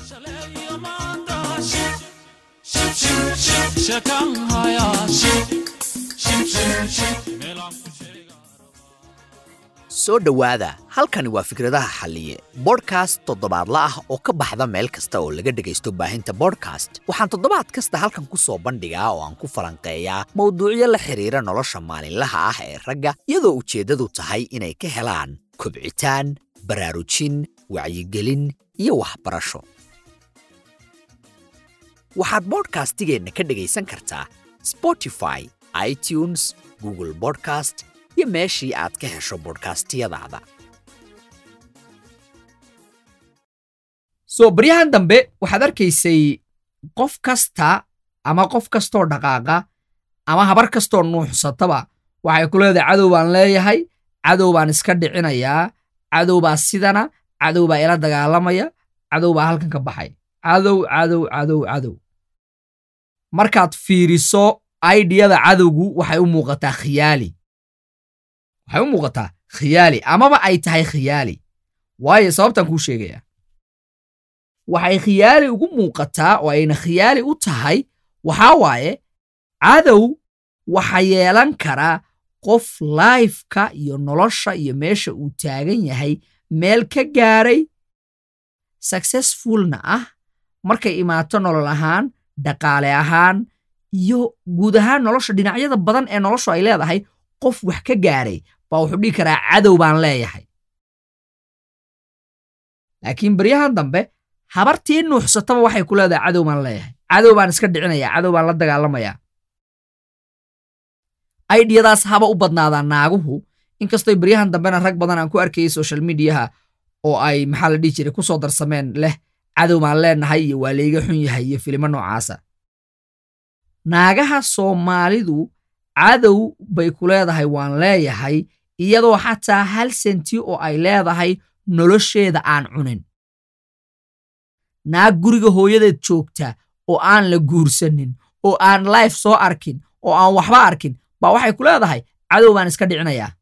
soo dhowaada halkani waa fikradaha xalliye bodhkast toddobaadla ah oo ka baxda meel kasta oo laga dhegaysto baahinta bodhkast waxaan toddobaad kasta halkan ku soo bandhigaa oo aan ku falanqeeyaa mowduucyo la xidhiira nolosha maalinlaha ah ee ragga iyadoo ujeeddadu tahay inay ka helaan kobcitaan baraarujin wacyigelin iyo waxbarasho waxaad bodhkastigeenna ka dhegaysan kartaa spotify itunes google bodcast iyo meeshii aad ka hesho bodhkastiyadaada soo baryahan dambe waxaad arkaysay qof kasta ama qof kastoo dhaqaaqa ama habar kastoo nuuxsataba waxay ku leedahay cadow baan leeyahay cadow baan iska dhicinayaa cadow baa sidana cadow baa ila dagaalamaya cadow baa halkan ka baxay cadow cadow cadow cadow markaad fiiriso aidiyada cadowgu waxay u muuqataa khiyaali waxay u muuqataa khiyaali amaba ay tahay khiyaali waayo sababtaan kuu sheegayaa waxay khiyaali ugu muuqataa oo ayna khiyaali u tahay waxaa waaye cadow waxa yeelan karaa qof laifka iyo nolosha iyo meesha uu taagan yahay meel ka gaaray successfulna ah markay imaato nolol ahaan dhaqaale ahaan iyo guud ahaan nolosha dhinacyada badan ee noloshu ay leedahay qof wax ka gaaray baa wuxuu dhihi karaa cadow baan leeyahay laakiin baryahan dambe habartii nuuxsataba waxay ku leedahay cadow baan leeyahay cadow baan iska dhicinayaa cadow baan la dagaalamayaa aidiyadaas haba u badnaadaa naaguhu inkastoy baryahan dambena rag badan aan ku arkayay social mediaha oo ay maxaa la dhihi jiray ku soo darsameen leh cadow baan leenahay iyo waa layga xun yahay iyo filimo noocaasa naagaha soomaalidu cadow bay ku leedahay waan leeyahay iyadoo xataa hal senti oo ay leedahay nolosheeda aan cunin naag guriga hooyadeed joogta oo aan la guursanin oo aan life soo arkin oo aan waxba arkin baa waxay ku leedahay cadow baan iska dhicinayaa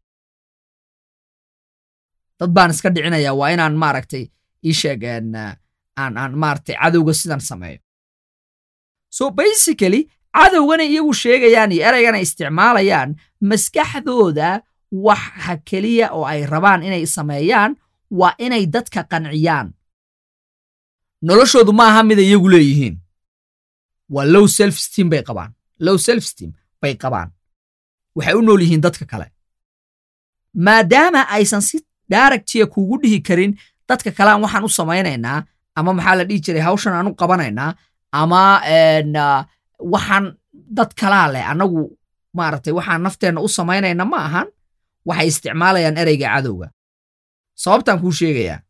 dad baan iska dhicinayaa waa inaan maaragtay ii sheeg aan aan maaragtay cadowga sidan sameeyo so basically cadowgana iyagu sheegayaan iyo eraygana isticmaalayaan maskaxdooda waxa keliya oo ay rabaan inay sameeyaan waa inay dadka qanciyaan noloshoodu ma aha mida iyagu leeyihiin waa low self steam bay qabaan low self steam bay qabaan waxay u nool yihiin dadka kale maadaama aysan si daaragtiya kuugu dhihi karin dadka kalean waxaan u samaynaynaa ama maxaa la dhihi jiray hawshan aan u qabanaynaa ama waxaan dad kalaa leh annagu maaragtay waxaan nafteenna u samaynayna ma ahan waxay isticmaalayaan ereyga cadowga sababtaan kuu sheegayaa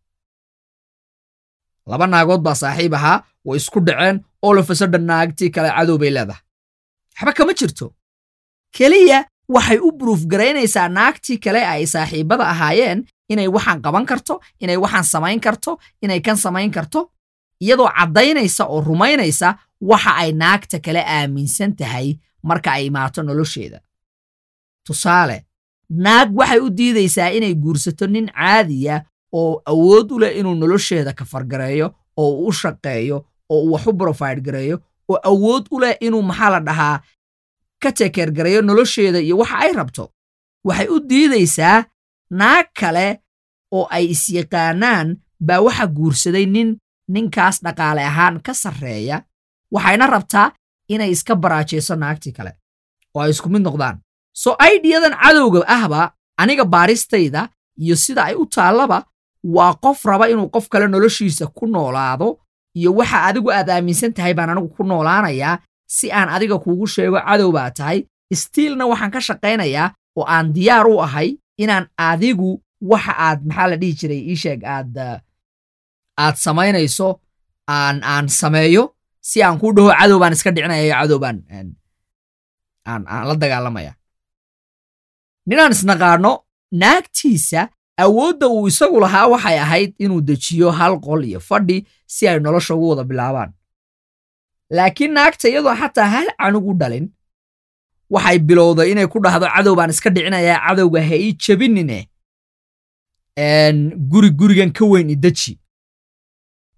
laba naagood baa saaxiib ahaa way isku dhaceen oo lafasadhan naagtii kale cadow bay leedahay waxba kama jirto keliya waxay u buruuf garaynaysaa naagtii kale ay saaxiibbada ahaayeen inay waxaan qaban karto inay waxaan samayn karto inay kan samayn karto iyadoo caddaynaysa oo rumaynaysa waxa ay naagta kale aaminsan tahay marka ay imaato nolosheeda tusaale naag waxay u diidaysaa inay guursato nin caadiya oo awood u leh inuu nolosheeda kafargareeyo oo uu u shaqeeyo oo uu wax u brofide gareeyo oo awood u leh inuu maxaa la dhahaa ka tekeergareeyo nolosheeda iyo waxa ay rabto waxay u diidaysaa naag kale oo ay isyaqaanaan baa waxa guursaday nin ninkaas dhaqaale ahaan ka sarreeya waxayna rabtaa inay iska baraajayso naagtii kale oo ay isku mid noqdaan soo aidiyadan cadowga ahba aniga baaristayda iyo sida ay u taallaba waa qof raba inuu qof kale noloshiisa ku noolaado iyo waxa adigu aad aaminsan tahay baan anigu ku noolaanayaa si aan adiga kuugu sheego cadow baa tahay istiilna waxaan ka shaqaynayaa oo aan diyaar u ahay inaan adigu waxa aad maxaa la dhihi jiray ii sheeg aad aad samaynayso aan aan sameeyo si aan kuu dhaho cadow baan iska dhicinaya iyo cadow baan aan aan la dagaalamaya ninaan isnaqaano naagtiisa awoodda uu isagu lahaa waxay ahayd inuu dejiyo hal qol iyo fadhi si ay nolosha ugu wada bilaabaan laakiin naagta iyadoo xataa hal canug u dhalin waxay bilowday inay ku dhahdo cadow baan iska dhicinayaa cadowga ha ii jebinine guri gurigan ka weyn ideji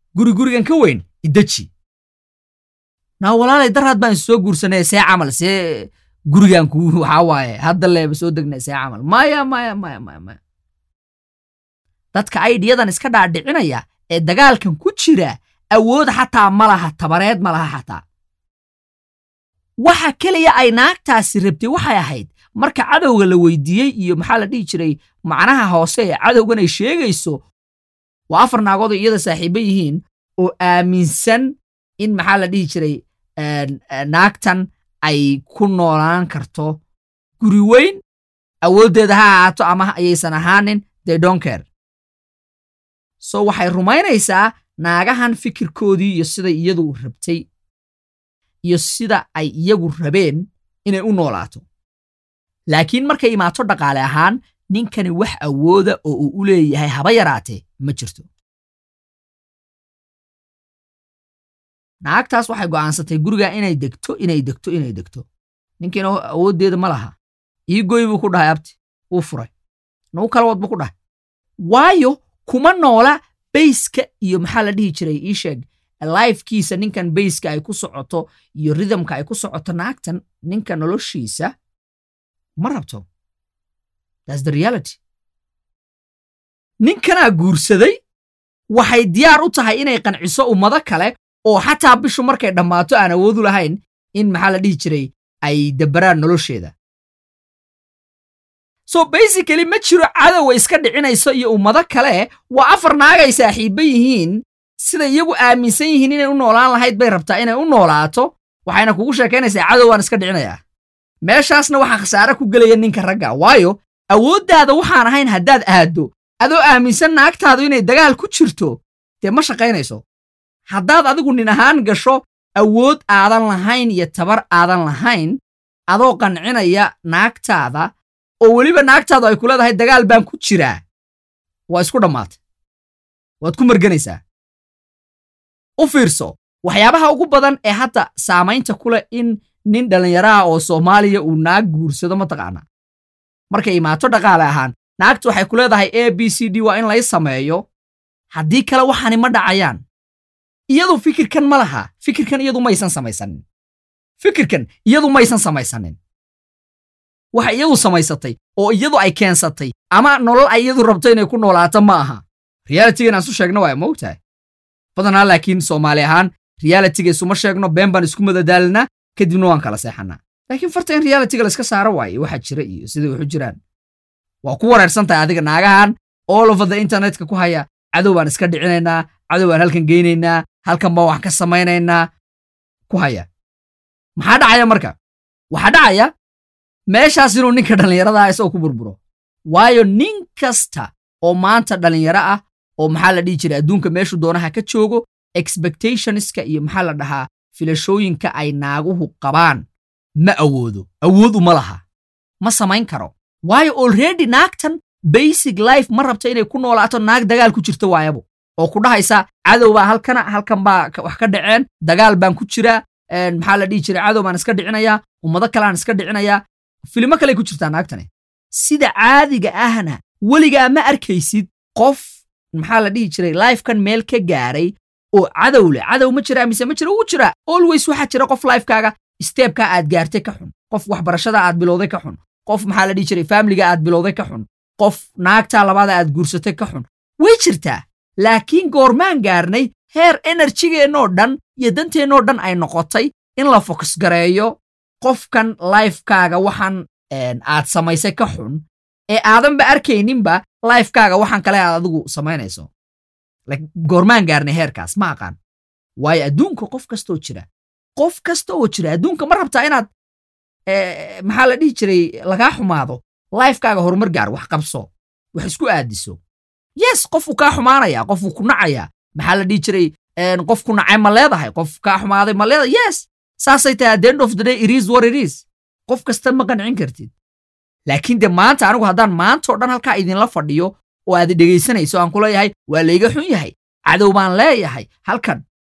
guri gurigan ka weyn ideji naa walaalay daraad baan soo guursanay see camal see gurigan ku waxaa waaye hadda leeba soo degnay see camal maya maya maya maya maya dadka aidhiyadan iska dhaadhicinaya ee dagaalkan ku jira awood xataa ma laha tabareed ma laha xataa waxa keliya ay naagtaasi rabtay waxay ahayd marka cadowga la weydiiyey iyo maxaa la dhihi jiray macnaha hoose ee cadowgan ay sheegayso waa afar naagood oo iyada saaxiibo yihiin oo aaminsan in maxaa la dhihi jiray naagtan ay ku noolaan karto guri weyn awooddeeda ha ahaato ama ayaysan ahaanin they don't care so waxay rumaynaysaa naagahan fikirkoodii iyo siday iyadu rabtay iyo sida ay iyagu rabeen inay u noolaato laakiin markay imaato dhaqaale ahaan ninkani wax awooda oo uu u leeyahay haba yaraatee ma jirto naagtaas waxay go'aansatay guriga inay degto inay degto inay degto ninkiina awooddeeda ma laha ii goy buu ku dhahay abti wuu furay nagu kala wad buu ku dhahay waayo kuma noola bayska iyo maxaa la dhihi jiray ii sheeg lifekiisa ninkan bayska ay ku socoto iyo ridamka ay ku socoto naagtan ninka noloshiisa ma rabto thats the reality ninkanaa guursaday waxay diyaar u tahay inay qanciso ummado kale oo xataa bishu markay dhammaato aan awoodu lahayn in maxaa la dhihi jiray ay dabbaraan nolosheeda so basically ma jiro cadowa iska dhicinayso iyo ummado kale waa afar naagay saaxiibba yihiin sida iyagu aaminsan yihiin inay u noolaan lahayd bay rabtaa inay u noolaato waxayna kugu sheekaynaysaa cadow waan iska dhicinayaa meeshaasna waxaa khasaare ku gelaya ninka ragga waayo awooddaada waxaan ahayn haddaad aaddo adoo aaminsan naagtaadu inay dagaal ku jirto dee ma shaqaynayso haddaad adigu nin ahaan gasho awood aadan lahayn iyo tabar aadan lahayn adoo qancinaya naagtaada oo weliba naagtaadu ay ku leedahay dagaal baan ku jiraa waa isku dhammaatay waad ku marganaysaa u fiirso waxyaabaha ugu badan ee hadda saamaynta ku leh in nin dhallinyaraha oo soomaaliya uu naag guursado mataqaanaa markay imaato dhaqaale ahaan naagtu waxay ku leedahay a b c d waa in lay sameeyo haddii kale waxaani ma dhacayaan iyadu fikirkan ma laha fikirkan iyadu maysan samaysanin fikirkan iyadu maysan samaysanin waxa iyadu samaysatay oo iyadu ay keensatay ama nolol ay iyadu rabto inay ku noolaato ma aha realitigan aan isu sheegno waa moogtahay badanaa laakiin soomaali ahaan realitiga isuma sheegno been baan isku madadaalinaa kadibna waan kala seexanaa laakiin farta in realitiga layska saaro waaye waxa jira iyo siday waxu jiraan waa ku wareersan tahay adiga naagahan all over the internetka ku haya cadow baan iska dhicinaynaa cadow baan halkan geynaynaa halkan baan wax ka samaynaynaa ku haya maxaa dhacaya marka waxaa dhacaya meeshaas inuu ninka dhallinyarada ah isagoo ku burburo waayo nin kasta oo maanta dhallinyaro ah oo maxaa la dhihi jiray adduunka meeshu doonaha ka joogo expectationska iyo maxaa la dhahaa filashooyinka ay naaguhu qabaan ma awoodo awood uma laha ma samayn karo waayo already naagtan basic life ma rabto inay ku noolaato naag dagaal ku jirta waayabo oo ku dhahaysa cadow baa halkana halkan baa wax ka dhaceen dagaal baan ku jiraa maxaa la dhihi jiray cadow baan iska dhicinayaa ummado kaleaan iska dhicinayaa filimo kaley ku jirtaa naagtani sida caadiga ahna weligaa ma arkaysid qof maxaa la dhihi jiray lifekan meel ka gaaray oo cadow leh cadow ma jira mise ma jira ugu jira always waxaa jira qof lifekaaga steebkaa aad gaartay ka xun qof waxbarashada aad bilowday ka xun qof maxaa la dhihi jiray faamiliga aad bilowday ka xun qof naagtaa labaada aad guursatay ka xun way jirtaa laakiin goormaan gaarnay heer enerjigeennoo dhan iyo danteennoo dhan ay noqotay in la fokus gareeyo qofkan lifekaaga waxaan aad samaysay ka xun ee aadanba arkayninba lifekaaga waxaan kale aad adigu samaynayso goormaan gaarnay heerkaas ma aqaan waayo adduunka qof kastaoo jira qof kasta oo jira adduunka ma rabtaa inaad maxaa la dhihi jiray lagaa xumaado lifekaaga horumar gaar wax qabso wax isku aadiso yes qofuu kaa xumaanaya qofuu ku nacaya maxaa la dhihi jiray qof ku nacay ma leedahay qof kaa xumaaday ma leedahay yes saasay tahay at the end of the day it is what it is qof kasta ma qancin kartid laakiin de maanta anigu haddaan maanta oo dhan halkaa idinla fadhiyo oo aad dhegaysanayso aan ku leeyahay waa layga xun yahay cadow baan leeyahay halkan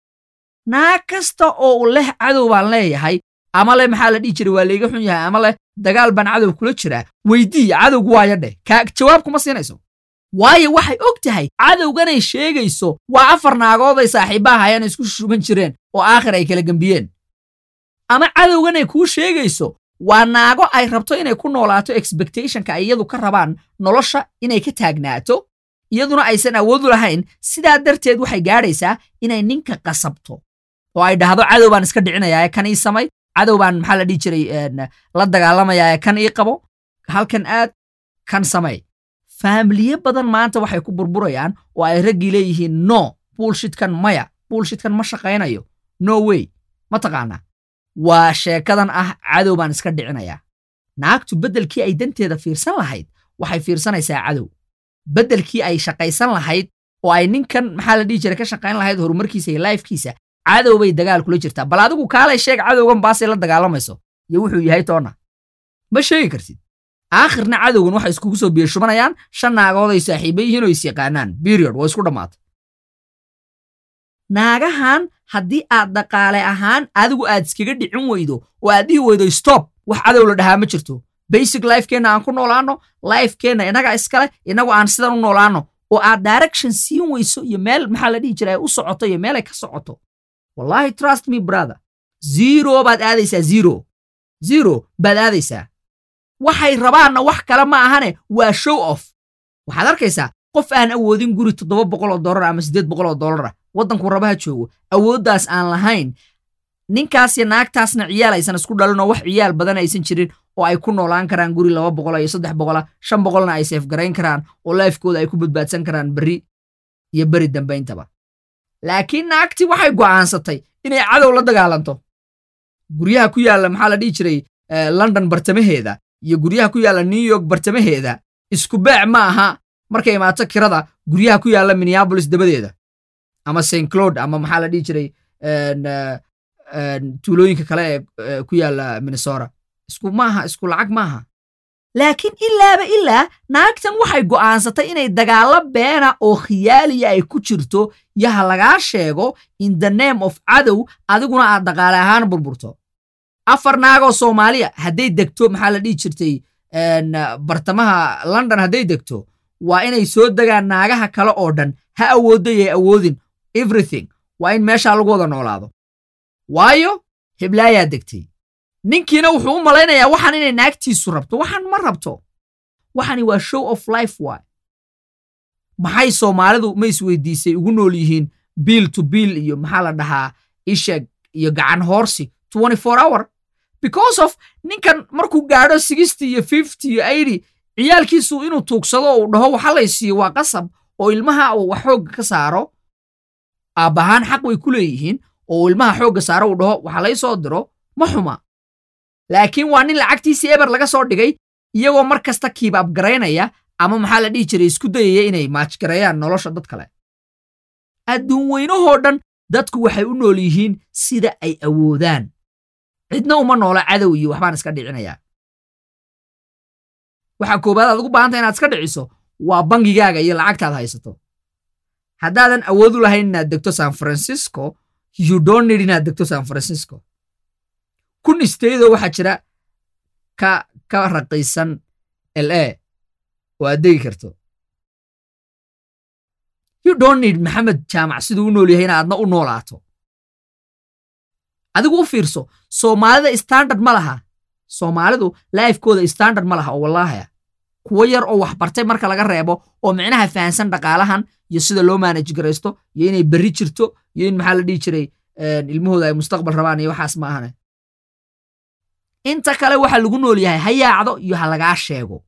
naag kasta oo leh cadow baan leeyahay ama leh maxaa la dhihi jiray waa layga xun yahay ama leh dagaal baan cadow kula jiraa weydii cadowgu waaya dheh kaa jawaab kuma siinayso waayo waxay og tahay cadowganay sheegayso waa afar naagood ay saaxiibbaha hayaan isku shuban jireen oo aakhir ay kala gembiyeen ama cadowganay kuu sheegayso waa naago ay rabto inay ku noolaato expectationka ay iyadu ka rabaan nolosha inay ka taagnaato iyaduna aysan awoodu lahayn sidaa darteed waxay gaadhaysaa inay ninka qasabto oo ay dhahdo cadow baan iska dhicinayaa kan ii samay cadow baan maxaa la dhihi jiray la dagaalamayaa kan ii qabo halkan aad kan samay faamiliye badan maanta waxay ku burburayaan oo ay raggii leeyihiin no buulshitkan maya buulshitkan ma shaqaynayo no way ma taqaanaa waa sheekadan ah cadow baan iska dhicinayaa naagtu beddelkii ay danteeda fiirsan lahayd waxay fiirsanaysaa cadow beddelkii ay shaqaysan lahayd oo ay ninkan maxaa la dhihi jiray ka shaqayn lahayd horumarkiisa iyo laifkiisa cadow bay dagaal kula jirtaa bal adigu kaalay sheeg cadowgan baasay la dagaalamayso iyo wuxuu yahay toonna ma sheegi kartid aakhirna cadowgan waxay iskugu soo biyashubanayaan shan naagood ay saaxiiba yihiin oo is yaqaanaan period waa isku dhammaatay naagahan haddii aad dhaqaale ahaan adigu aad iskaga dhicin weydo oo aad dhihi weydo stop wax cadow la dhahaa ma jirto basic lifekeenna aan ku noolaano lifekeenna inaga iskale inagu aan sidan u noolaano oo aad direction siin weyso iyo meel maxaa la dhihi jira ay u socoto iyo meel ay ka socoto wallahi trust me brother zero baad aadaysaa zero zero baad aadaysaa waxay rabaanna wax kale ma ahane waa show off waxaad arkaysaa qof aan awoodin guri toddoba boqol oo dollar ama siddeed boqol oo dollar ah waddankuu rabaha joogo awooddaas aan lahayn ninkaas iyo naagtaasna ciyaal aysan isku dhalin oo wax ciyaal badan aysan jirin oo ay ku noolaan karaan guri laba boqola iyo saddex boqola shan boqolna ay seefgarayn karaan oo laifkooda ay ku badbaadsan karaan berri iyo beri dambayntaba laakiin naagtii waxay go'aansatay inay cadow la dagaalanto guryaha ku yaalla maxaa la dhihi jiray london bartamaheeda iyo guryaha ku yaalla new york bartamaheeda isku beec ma aha markay imaato kirada guryaha ku yaalla minneabolis dabadeeda ama st cloud ama maxaa la dhihi jiray tuulooyinka kale ee ku yaalla minnesota isku maaha isku lacag maaha laakiin ilaaba ilaa naagtan waxay go'aansatay inay dagaallo beena oo khiyaaliya ay ku jirto iyo ha lagaa sheego in the name of cadow adiguna aad dhaqaale ahaan burburto afar naagoo soomaaliya hadday degto maxaa la dhihi jirtay bartamaha london hadday degto waa inay soo degaan naagaha kale oo dhan ha awoodayay awoodin everything waa in meeshaa lagu wada noolaado waayo heblaayaa degtay ninkiina wuxuu u malaynayaa waxaan inay naagtiisu rabto waxaan ma rabto waxani waa show of life waay maxay soomaalidu ma isweydiisay ugu nool yihiin biil to biil iyo maxaa la dhahaa isheg iyo gacan hoorsi hour because of ninkan markuu gaadho sixty iyo fifty iyo eighty ciyaalkiisu inuu tuugsado uu dhaho waxa lay siiyo waa qasab oo ilmaha uu wax xoogga ka saaro aabbahaan xaq way ku leeyihiin oo ilmaha xoogga saaro uu dhaho waxa lay soo diro ma xuma laakiin waa nin lacagtiisii eber laga soo dhigay iyagoo mar kasta kiibaab garaynaya ama maxaa la dhihi jiray isku dayaya inay maajgareeyaan nolosha dad kale adduun weynahoo dhan dadku waxay u nool yihiin sida ay awoodaan cidna uma noola cadow iyo waxbaan iska dhicinayaa waxaa koobaad aad ugu baahanta inaad iska dhiciso waa bangigaaga iyo lacagtaad haysato haddaadan awood u lahayn inaad degto san francisco you don't need inaad degto san francisco kun isteydoo waxaa jira ka ka raqiisan l a oo aad degi karto you don't need maxamed jaamac siduu u nool yahay inaadna u noolaato adigu u fiirso soomaalida standard ma laha soomaalidu laifkooda standard ma laha oo wallaahaya kuwo yar oo wax bartay marka laga reebo oo micnaha fahansan dhaqaalahan iyo sida loo maanaj garaysto iyo inay berri jirto iyo in maxaa la dhihi jiray ilmahooda ay mustaqbal rabaan iyo waxaas ma ahane inta kale waxa lagu nool yahay ha yaacdo iyo ha lagaa sheego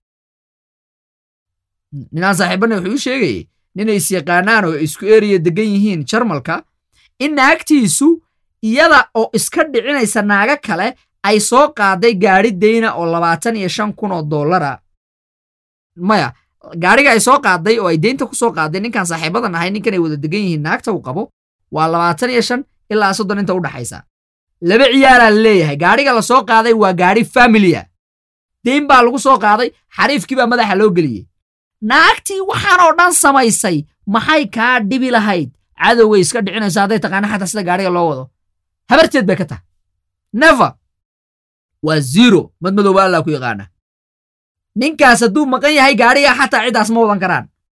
ninaan saaxiibanna wuxuu ii sheegayey ninay is yaqaanaan oo isku eriya degan yihiin jarmalka in naagtiisu iyada oo iska dhicinaysa naaga kale ay soo qaaday gaadhi dayna oo labaatan iyo shan kun oo dollara maya gaadhiga ay soo qaaday oo ay deynta ku soo qaaday ninkan saaxiibadan ahay ninkan ay wada degan yihiin naagta uu qabo waa labaatan iyo shan ilaa soddon inta u dhaxaysa laba ciyaalaa la leeyahay gaadhiga la soo qaaday waa gaadhi familia deyn baa lagu soo qaaday xariifkii baa madaxa loo geliyey naagtii waxaan oo dhan samaysay maxay kaa dhibi lahayd cadowgay iska dhicinayso hadday taqaana xataa sida gaadhiga loo wado habarteed bay ka tahay never waa zero madmadowba allaa ku yaqaana ninkaas hadduu maqan yahay gaadhiga xataa ciddaas ma wadan karaan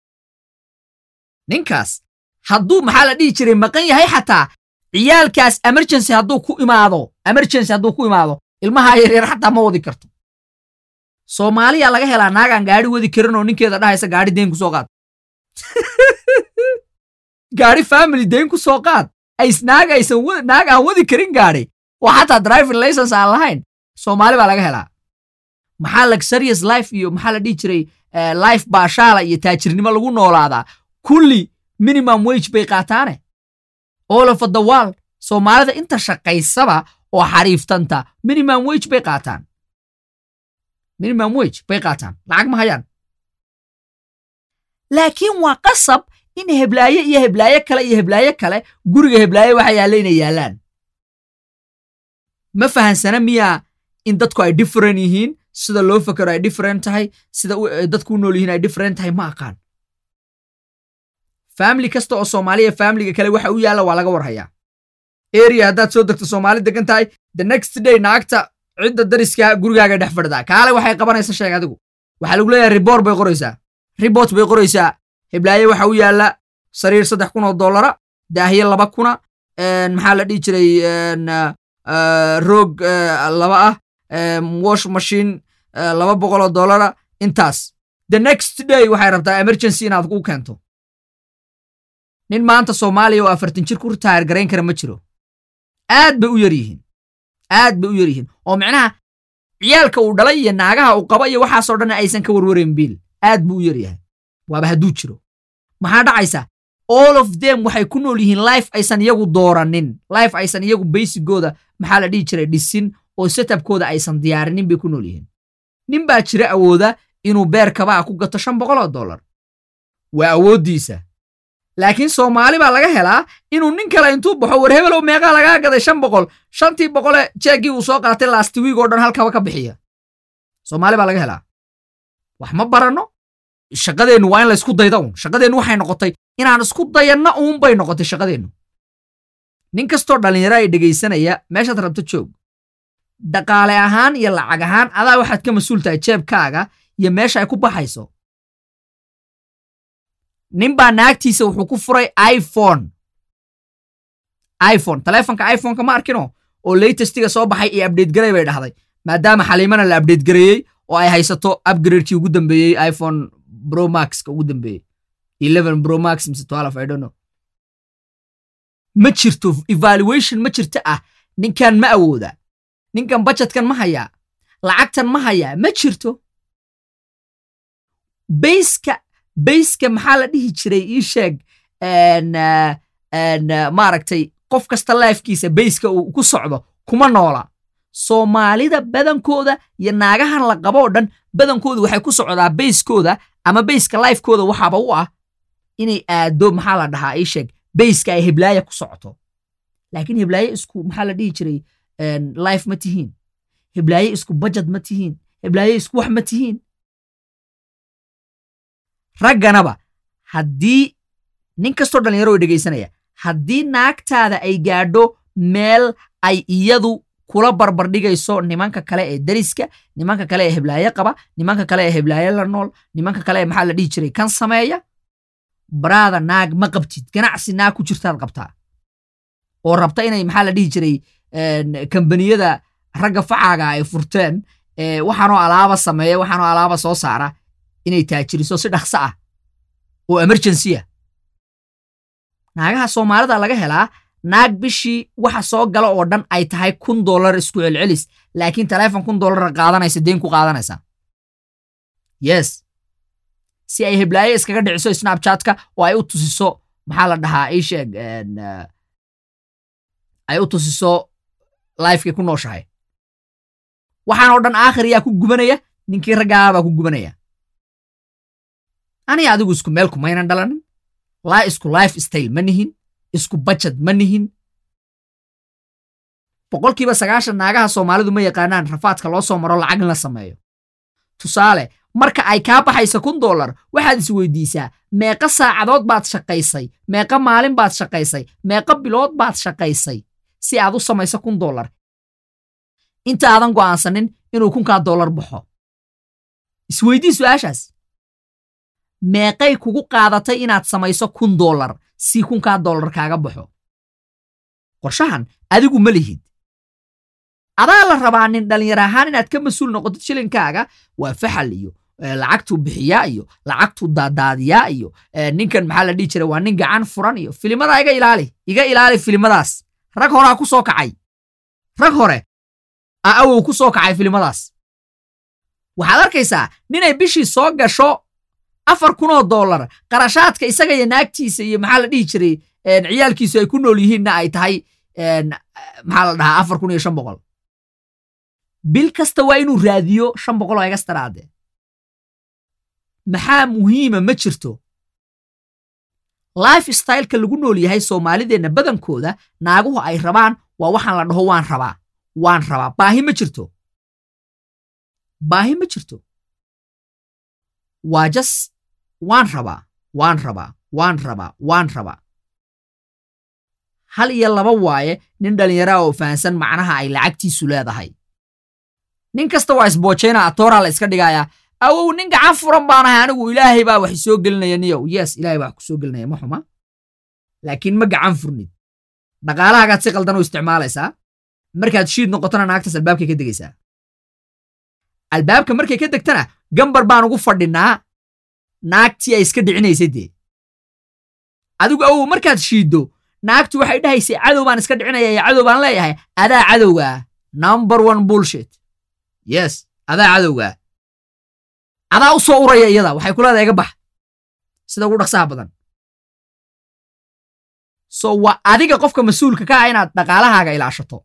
ninkaas hadduu maxaa la dhihi jiray maqan yahay xataa ciyaalkaas emergency hadduu ku imaado emergency hadduu ku imaado ilmaha yaryar xataa ma wadi karto soomaaliya laga helaa naagaan gaari wadi karin oo ninkeeda dhahaysa gaari deyn ku soo qaad gaari family deyn ku soo qaad ays naag aysan wa- naag aan wadi karin gaari oo xataa driving license aan lahayn soomaali baa laga helaa maxaa luxurious life iyo maxaa la dhihi jiray eh, life baashaala iyo taajirnimo lagu noolaadaa kulli minimum wage bay qaataane all of the world soomaalida inta shaqaysaba oo xariiftanta minimum wage bay qaataan minimum wage bay qaataan lacag ma hayaan laakiin waa qasab in heblaaye iyo heblaaye kale iyo heblaaye kale guriga heblaaye waxa yaalla inay yaallaan ma fahansana miyaa in dadku ay different yihiin sida loo fakero ay different tahay sida u- ay dadku u nool yihiin ay different tahay ma aqaan family kasta oo soomaaliya familiga kale waxa u yaalla waa laga warhayaa area haddaad soo degto soomaali degan tahay the next day naagta cidda dariska gurigaaga dhex fadhidaa kaale waxay qabanaysa sheeg adigu waxaa lagu leeyahay riboor bay qoraysaa ribort bay qoraysaa heblaaye waxa u yaalla sariir saddex kun oo dollara daahiye laba kuna een, maxaa la dhihi jiray een, ah, ah, roog ah, laba ah em, wash machine ah, laba boqol oo dollara intaas the next day waxay rabtaa emergency inaad u keento nin maanta soomaaliya oo afartan jir ku ritaayar garayn kara ma jiro aad bay u yar yihiin aad bay u yar yihiin oo micnaha ciyaalka uu dhalay iyo naagaha uu qaba iyo waxaasoo dhan aysan ka warwarayn biil aad buu u yar yahay waaba hadduu jiro maxaa dhacaysa all of them waxay ku nool yihiin life aysan iyagu dooranin life aysan iyagu baysigooda maxaa la dhihi jiray dhisin oo setupkooda aysan diyaarinin bay ku nool yihiin nin baa jira awooda inuu beer kabaa ku gato shan boqol oo dollar waa awooddiisa laakiin soomaali baa laga helaa inuu nin kale intuu baxo war hebelow meeqaa lagaa gaday shan boqol shantii boqole jeegii uu soo qaatay last week oo dhan halkaba ka bixiya soomaali baa laga helaa wax ma baranno shaqadeennu waa in la isku dayda un shaqadeennu waxay noqotay inaan isku dayanna uun bay noqotay shaqadeennu nin kastoo dhallinyaro ay dhegaysanaya meeshaad rabto joog dhaqaale ahaan iyo lacag ahaan adaa waxaad ka mas-uul tahay jeebkaaga iyo meesha ay ku baxayso nin baa naagtiisa wuxuu ku furay iphone iphone taleefonka iphoneka ma arkino oo latestiga soo baxay iyo update garay bay dhahday maadaama xaliimana la update gareeyey oo ay haysato upgradekii ugu dambeeyey iphone pro maxka ugu dambeeyey 11 pro max mise 12 i don't know ma jirto evaluation ma jirto ah ninkan ma awooda ninkan budgetkan ma hayaa lacagtan ma hayaa ma jirto bayska bayska maxaa la dhihi jiray ii sheeg en, ah, en, ah, maaragtay qof kasta lifekiisa bayska uu ku socdo kuma noola soomaalida badankooda iyo naagahan la qabo oo dhan badankooda waxay ku socdaa bayskooda ama bayska lifekooda waxaaba u ah inay aado maxaa la dhahaa ii sheeg bayska ay heblaaya ku socoto laakiin heblaaye isku maxaa la dhihi jiray en, life ma tihiin heblaaye isku budget ma tihiin heblaaye isku wax ma tihiin ragganaba haddii nin kastoo dhallinyaro oo dhegaysanaya haddii naagtaada ay gaadho meel ay iyadu kula barbardhigayso nimanka kale ee dariska nimanka kale ee heblaaye qaba nimanka kale ee heblaaye la nool nimanka kale ee maxaa la dhihi jiray kan sameeya baraada naag ma qabtid ganacsi naag ku jirtaad qabtaa oo rabta inay maxaa la dhihi jiray en, kambaniyada ragga facaaga ay furteen ee waxaanoo alaaba sameeya waxaanoo alaaba soo saara inay taajiriso si dhaqso ah oo emergency ah naagaha soomaalida laga helaa naag bishii waxa soo gala oo dhan ay tahay kun dollar isku celcelis laakiin taleefon kun dollara qaadanaysa deen ku qaadanaysa yes si ay heblaaye iskaga dhiciso snapchatka oo ay u tusiso maxaa la dhahaa ii sheeg en, eh, ay u tusiso lifekay ku nooshahay waxaan oo dhan aakhir yaa ku gubanaya ninkii raggaa baa ku gubanaya aniga adigu isku meel kumaynan dhalanin laa isku life style ma nihin isku budget ma nihin boqolkiiba sagaashan naagaha soomaalidu ma yaqaanaan rafaadka loo soo maro lacag in la sameeyo tusaale marka ay kaa baxayso kun dollar waxaad is weydiisaa meeqa saacadood baad shaqaysay meeqa maalin baad shaqaysay meeqa bilood baad shaqaysay si aad u samayso kun dollar inta aadan go'aansanin inuu kunkaa dollar baxo isweydii su'aashaas meeqay kugu qaadatay inaad samayso kun dollar si kunkaa dollar kaaga baxo qorshahan adigu ma lihid adaa la rabaa nin dhallinyar ahaan inaad ka mas-uul noqotid shilinkaaga waa faxal iyo lacagtuu bixiyaa iyo lacagtuu daadaadiyaa iyo ninkan maxaa la dhihi jiray waa nin gacan furan iyo filimadaa iga ilaali iga ilaali filimadaas rag horaa ku soo kacay rag hore a awow ku soo kacay filimadaas waxaad arkaysaa ninay bishii soo gasho afar kunoo dollar qarashaadka isaga iyo naagtiisa iyo maxaa la dhihi jiray ciyaalkiisu ay ku nool yihiinna ay tahay maxaa la dhahaa afar kun iyo shan boqol bil kasta waa inuu raadiyo shan boqol oo egastaraade maxaa muhiima ma jirto life styleka lagu nool yahay soomaalideenna badankooda naaguhu ay rabaan waa waxaan la dhaho waan rabaa waan rabaa baahi ma jirto baahi ma jirto waa jas waan rabaa waan rabaa waan rabaa waan rabaa hal iyo laba waaye nin dhallinyaraa oo fahansan macnaha ay lacagtiisu leedahay nin kasta waa isboojayna atooraa la iska dhigayaa awow nin gacan furan baanahay anigu ilaahay baa wax isoo gelinaya niyow yes ilaahay baa wax kusoo gelinaya ma xuma laakiin ma gacan furnid dhaqaalahagaad si qaldan u isticmaalaysaa markaad shiid noqotona naagtaas albaabkay ka degaysaa albaabka markay ka degtana gambar baan ugu fadhinaa naagtii ay iska dhicinaysay dee adigu awow markaad shiiddo naagtu waxay dhahaysay cadow baan iska dhicinaya iyo cadow baan leeyahay adaa cadowgaa number one bullshit yes adaa cadowgaa adaa u soo uraya iyada waxay ku leedahay iga bax sida ugu dhaqsaha badan so waa adiga qofka mas-uulka ka ah inaad dhaqaalahaaga ilaashato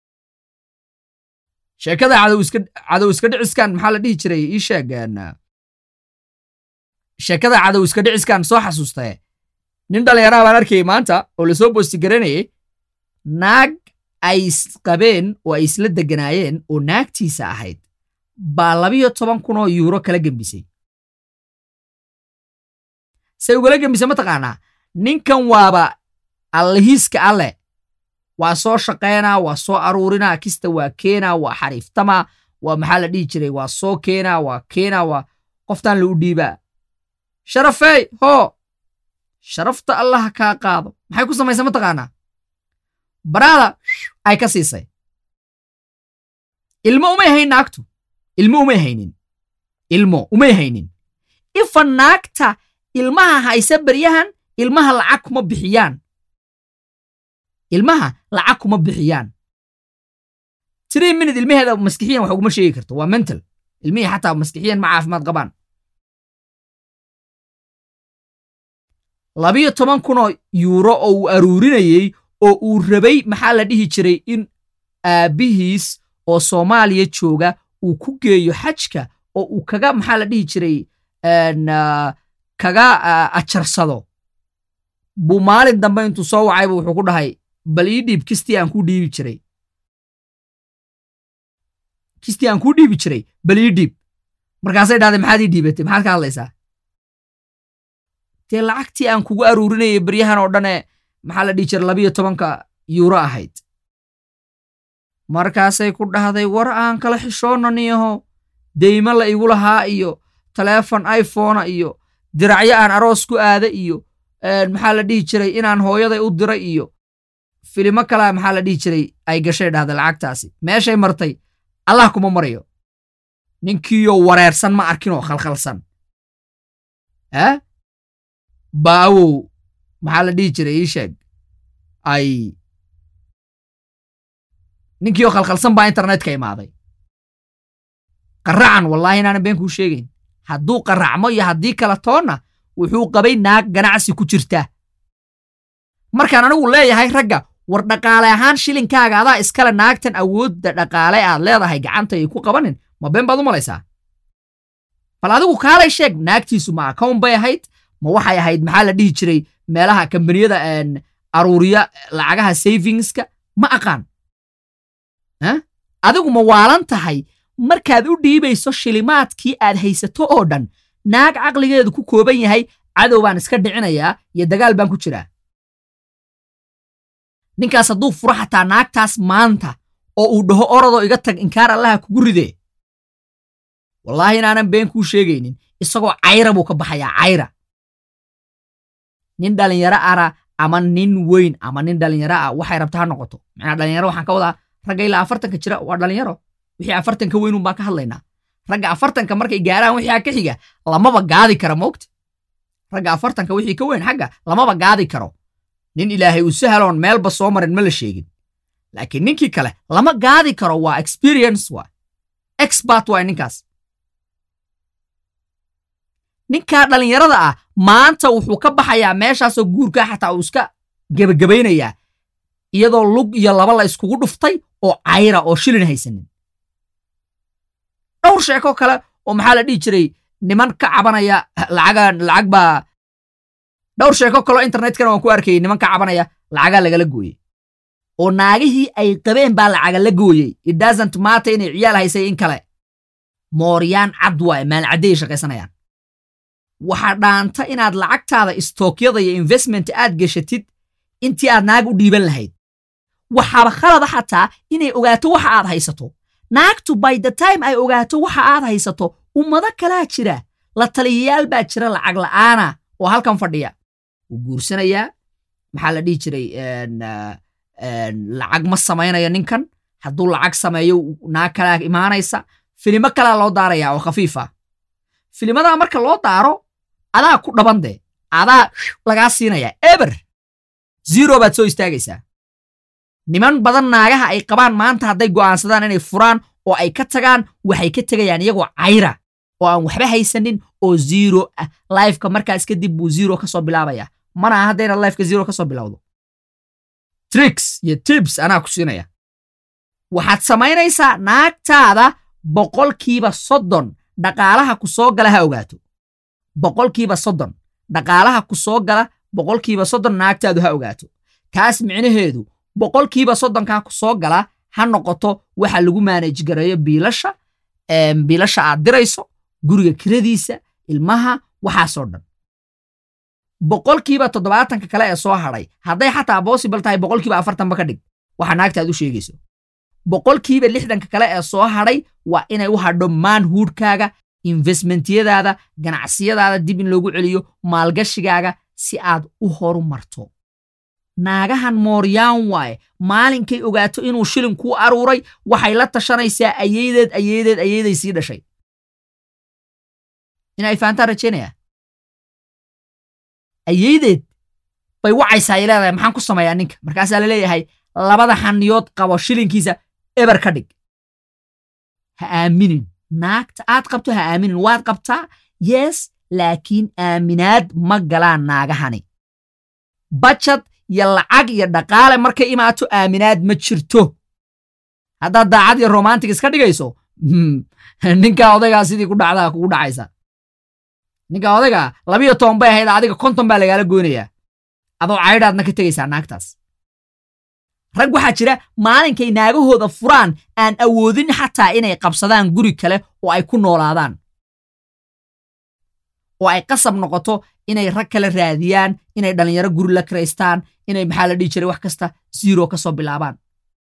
sheekada cadow iska cadow iska dhiciskan maxaa la dhihi jiray ii sheeg sheekada cadow iska dhiciskan soo xasuustae nin dhallinyaraha baan arkayay maanta oo lasoo boosti garanayay naag ay isqabeen oo ay isla deganaayeen oo naagtiisa ahayd baa labiyo toban kun oo yuuro kala gembisay say ugala gembisay mataqaanaa ninkan waaba allahiiska alle waa soo shaqaynaa waa soo aruurinaa kista waa keenaa waa xariiftamaa waa maxaa la dhihi jiray waa soo keenaa waa keenaa waa qoftaan la u dhiibaa sharafey hoo sharafta allaha kaa qaado maxay ku samaysay mataqaanaa baraada ay ka siisay ilmo umay hayn naagtu ilmo umay haynin ilmo umay haynin ifa naagta ilmaha haysa baryahan ilmaha lacag kuma bixiyaan ilmaha lacag kuma bixiyaan three minute ilmaheeda maskixiyan wax uguma sheegi karto waa mental ilmihii xataa maskixiyan ma caafimaad qabaan labiyo toban kunoo yuuro oo uu aruurinayey oo uu rabay maxaa la dhihi jiray in aabbihiis oo soomaaliya jooga uu ku geeyo xajka oo uu kaga maxaa la dhihi jiray kaga ajarsado buu maalin dambe intuu soo wacayba wuxuu ku dhahay bal ii dhiib kistii aan kuu dhiibi jiray kistii aan kuu dhiibi jiray bal ii dhiib markaasay dhahday maxaad ii dhiibatay maxaad ka hadlaysaa dee lacagtii aan kugu aruurinayay baryahan oo dhane maxaa la dhihi jiray labiyo tobanka yuuro ahayd markaasay ku dhahday war aan kala xishoonnaniyaho deymo la igu lahaa iyo taleefon iphona iyo diracyo aan aroos ku aada iyo maxaa la dhihi jiray inaan hooyaday u diray iyo filimo kalea maxaa la dhihi jiray ay gashay dhahday lacagtaasi meeshay martay allah kuma marayo ninkiiyoo wareersan ma arkinoo khalkhalsan eh baawow maxaa la dhihi jiray ii sheeg ay ninkiioo khalkhalsan baa internetka imaaday qaracan wallaahi inaanan been kuu sheegayn hadduu qaracmo iyo haddii kala toonna wuxuu qabay naag ganacsi ku jirta markaan anigu leeyahay ragga war dhaqaale ahaan shilinkaaga adaa iskale naagtan awoodda dhaqaale aad leedahay gacanta ay ku qabanin ma been baad u malaysaa bal adigu kaalay sheeg naagtiisu ma account bay ahayd ma waxay ahayd maxaa la dhihi jiray meelaha kambaniyada aruuriya lacagaha savingska ma aqaan adigu ma waalan tahay markaad u dhiibayso shilimaadkii aad haysato oo dhan naag caqligeedu ku kooban yahay cadow baan iska dhicinayaa iyo dagaal baan ku jiraa ninkaas hadduu furo xataa naagtaas maanta oo uu dhaho orodoo iga tag inkaar allaha kugu ridee wallaahi inaanan been kuu sheegaynin isagoo cayra buu ka baxayaa cayra nin dhalinyaro ara ama nin weyn ama nin dhalinyaro ah waxay rabta ha noqoto macnaa dhalinyaro waxaan ka wadaa ragga ilaa afartanka jira waa dhalinyaro wixii afartanka weynun baan ka hadlaynaa ragga afartanka markay gaaraan wixii ka xiga lamaba gaadi kara moogta ragga afartanka wixii ka weyn xagga lamaba gaadi karo nin ilaahay uu sahaloon meelba soo marin ma la sheegin laakiin ninkii kale lama gaadi karo waa experience waa expert waa ninkaas ninkaa dhallinyarada ah maanta wuxuu ka baxayaa meeshaasoo guurkaa xataa uu iska gebagabaynayaa iyadoo lug iyo laba la iskugu dhuftay oo cayra oo shilin haysanin dhowr sheeko kale oo maxaa la dhihi jiray niman ka cabanaya lacaga lacag baa dhowr sheeko kaleo internetkana waan ku arkayay niman ka cabanaya lacagaa lagala gooyey oo naagihii ay qabeen baa lacaga la gooyey it doesn't matter inay ciyaal haysay in kale mooryaan cad waaye maalcaddeey shaqaysanayaan waxaa dhaanta inaad lacagtaada istookyada iyo investment aad geshatid intii aad naag u dhiiban lahayd waxaaba khalada xataa inay ogaato waxa aad haysato naagtu by the time ay ogaato waxa aad haysato ummado kalaa jira la taliyayaal baa jira lacag la'aana oo halkan fadhiya wuu guursanayaa maxaa la dhihi jiray lacag ma samaynayo ninkan hadduu lacag sameeyo naag kalaa imaanaysa filimo kalaa loo daarayaa oo khafiifa filimadaa marka loo daaro adaa ku dhaban dee adaa lagaa siinayaa eber zero baad soo istaagaysaa niman badan naagaha ay qabaan maanta hadday go'aansadaan inay furaan oo ay ka tagaan waxay ka tegayaan iyagoo cayra oo aan waxba haysanin oo zero ah lifeka markaas kadib buu zero ka soo bilaabaya mana aha haddayna lifeka zero ka soo bilowdo tricks iyo tips anaa ku siinaya waxaad samaynaysaa naagtaada boqolkiiba soddon dhaqaalaha ku soo gala ha ogaato boqolkiiba soddon dhaqaalaha ku soo gala boqolkiiba soddon naagtaadu ha ogaato kaas micnaheedu boqolkiiba soddonkaa ku soo gala ha noqoto waxa lagu maanaj gareeyo biilasha biilasha aad dirayso guriga kiradiisa ilmaha waxaasoo dhan boqolkiiba toddobaatanka kale ee soo hadhay hadday xataa possible tahay boqolkiiba afartanba ka dhig waxa naagtaad u sheegayso boqolkiiba lixdanka kale ee soo hadhay waa inay u hadho manhoodkaaga investmentyadaada ganacsiyadaada dib in loogu celiyo maalgashigaaga si aad u horu marto naagahan mooryaan waaye maalinkay ogaato inuu shilin kuu aruuray waxay la tashanaysaa ayeydeed ayeydeed ayeyday sii dhashay inay fahantaan rajaynaya ayeydeed bay wacaysaa ay leedahay maxaan ku sameeyaa ninka markaasaa la leeyahay labada xaniyood qabo shilinkiisa eber ka dhig ha aaminin naagta aad qabto ha aaminin waad qabtaa yes laakiin aaminaad ma galaan naagahani bajad iyo lacag iyo dhaqaale markay imaato aaminaad ma jirto haddaad daacad iyo romantic iska dhigayso ninkaa odaygaa sidii ku dhacdaa kugu dhacaysa ninkaa odaygaa labiyo toban bay ahayd adiga konton baa lagaala goynayaa adoo caydhaadna ka tegaysaa naagtaas rag waxaa jira maalinkay naagahooda furaan aan awoodin xataa inay qabsadaan guri kale oo ay ku noolaadaan oo ay qasab noqoto inay rag kale raadiyaan inay dhallinyaro guri la kiraystaan inay maxaa la dhihi jiray wax kasta zero ka soo bilaabaan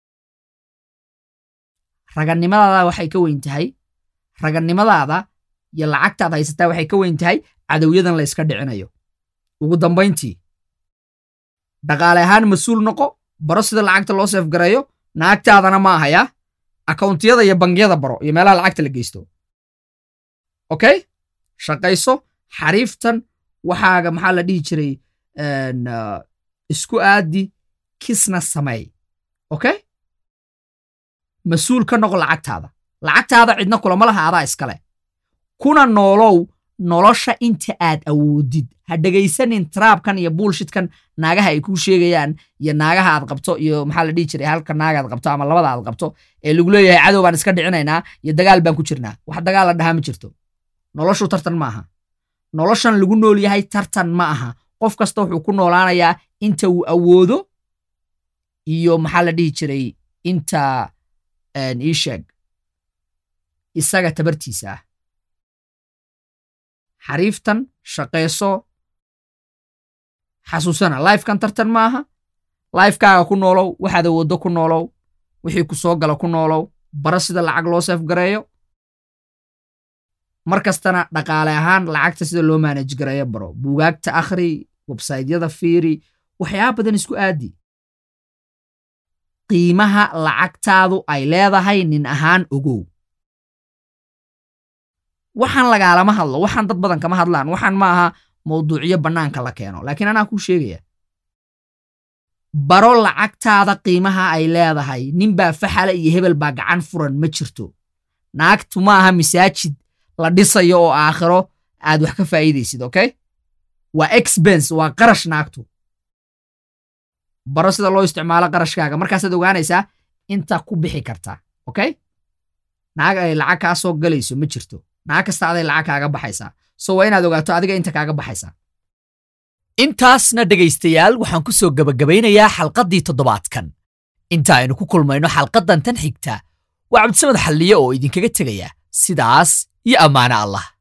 ragannimadaada waxay ka weyn tahay ragannimadaada iyo lacagtaad haysataa waxay ka weyn tahay cadowyadan la yska dhicinayo ugu dambayntii dhaqaale ahaan mas-uul noqo baro sida lacagta loo seefgareeyo naagtaadana ma ahaya akawntiyada iyo bangiyada baro iyo meelaha lacagta la geysto okay shaqayso xariiftan waxaaga maxaa la dhihi jiray isku aadi kisna sameey okay mas-uul ka noqo lacagtaada lacagtaada cidna kulama laha adaa iskale kuna noolow nolosha inta aad awoodid ha dhegaysanin taraabkan iyo buulshitkan naagaha ay kuu sheegayaan iyo naagaha aad qabto iyo maxaa la dhihi jiray halka naagaad qabto ama labada aad qabto ee lagu leeyahay cadow baan iska dhicinaynaa iyo dagaal baan ku jirnaa wax dagaal la dhahaa ma jirto noloshu tartan ma aha noloshan lagu nool yahay tartan ma aha qof kasta wuxuu ku noolaanayaa inta uu awoodo iyo maxaa la dhihi jiray inta ii sheeg isaga tabartiisa ah xariiftan shaqayso xasuusana lifekan tartan ma aha lifekaaga ku noolow waxaad awooddo ku noolow wixii ku soo gala ku noolow baro sida lacag loo seefgareeyo mar kastana dhaqaale ahaan lacagta sida loo maanaj gareeyo baro buugaagta akhri websaytyada fiiri waxyaaba badan isku aadi qiimaha lacagtaadu ay leedahay nin ahaan ogow waxaan lagaalama hadlo waxaan dad badan kama hadlaan waxaan ma aha mawduucyo bannaanka la keeno laakiin anaa kuu sheegaya baro lacagtaada qiimaha ay leedahay ninbaa faxala iyo hebel baa gacan furan ma jirto naagtu ma aha masaajid la dhisayo oo aakhiro aad wax ka faa'iidaysid okay waa expense waa qarash naagtu baro sida loo isticmaalo qarashkaaga markaasaad ogaanaysaa inta ku bixi kartaa okay naag ay lacag kaa soo galayso ma jirto naag kasta aday lacag kaaga baxaysaa so waa inaad ogaato adiga inta kaaga baxaysaa intaasna dhegaystayaal waxaan ku soo gebagabaynayaa xalqaddii toddobaadkan inta aynu ku kulmayno xalqaddan tan xigta waa cabdisamad xalliye oo idinkaga tegaya sidaas iyo ammaano allah